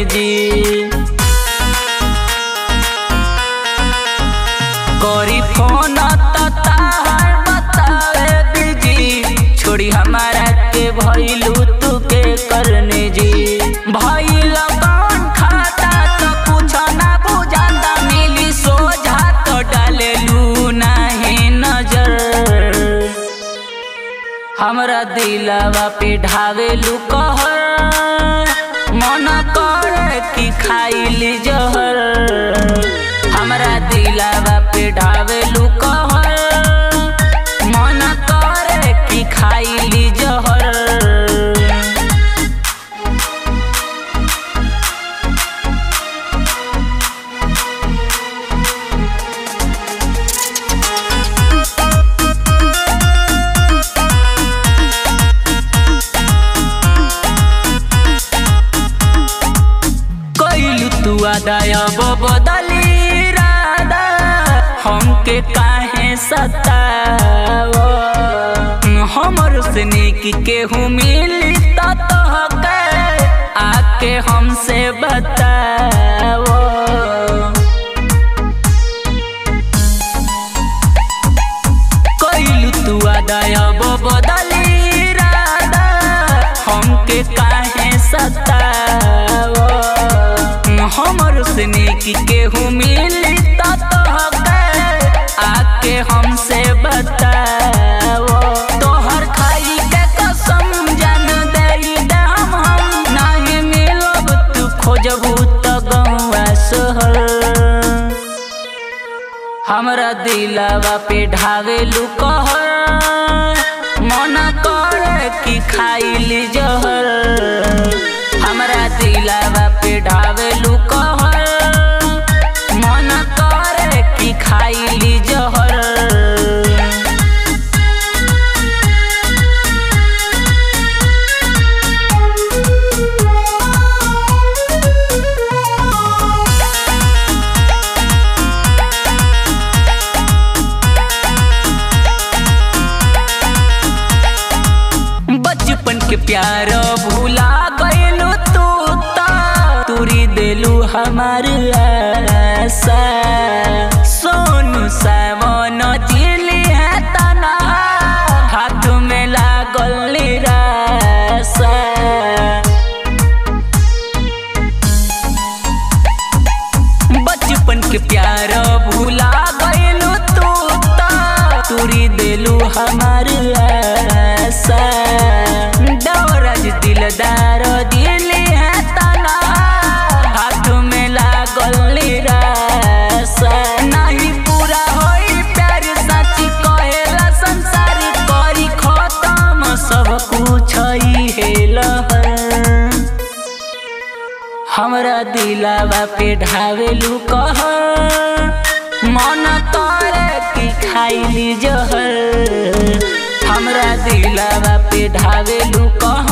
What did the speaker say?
जी करी फोन त ताहर बतावे दीजी छोड़ी हमारा के भइलू तू के करने जी भइल कौन खाता तो कुछ ना बुझाता मिली सोझा तो डालेलू नाही नजर हमरा दिलवा पे ढावेलू कहर मन करे कि खाइली जहर हमरा दिलवा पे ढावेलू कहर मन करे कि खाइली जहर कैलू तू आदाय बदली राधा हमके काहे सताव हमर से निक केहू मिली त तोहके आके हमसे बताव कैलू तू आदाय बदली राधा हमके काहे सताव हमर से निक केहू मिली त तोहके आके हमसे बताव तोहर खाई के कसम जान दई दाम हम नाही मिलब तू खोजबू त गौआ शहर हमरा दिलवा पे ढावेलू कहर मन करे कि खाइली जहर हमरा दिलवा पे ढावेलू कहर मन करे कि खाइली जहर बचपन के प्यार भूला गइलू तू ता तुरी देलू हमार आशा सोनू सावन जिली है तना हाथ में लागल निराशा बचपन के प्यार भूला गइलू तू ता तुरी देलू हमार आशा दौरज दिलदार दिली है तना हाथ में लागल निराशा नहीं पूरा होई प्यार सच कहेला संसार करी खत्म सब कुछ ही है लहर हमरा दिलवा पे ढावेलू कह मन करे कि खाइली जहर हमरा दिलवा पे ढावेलू कह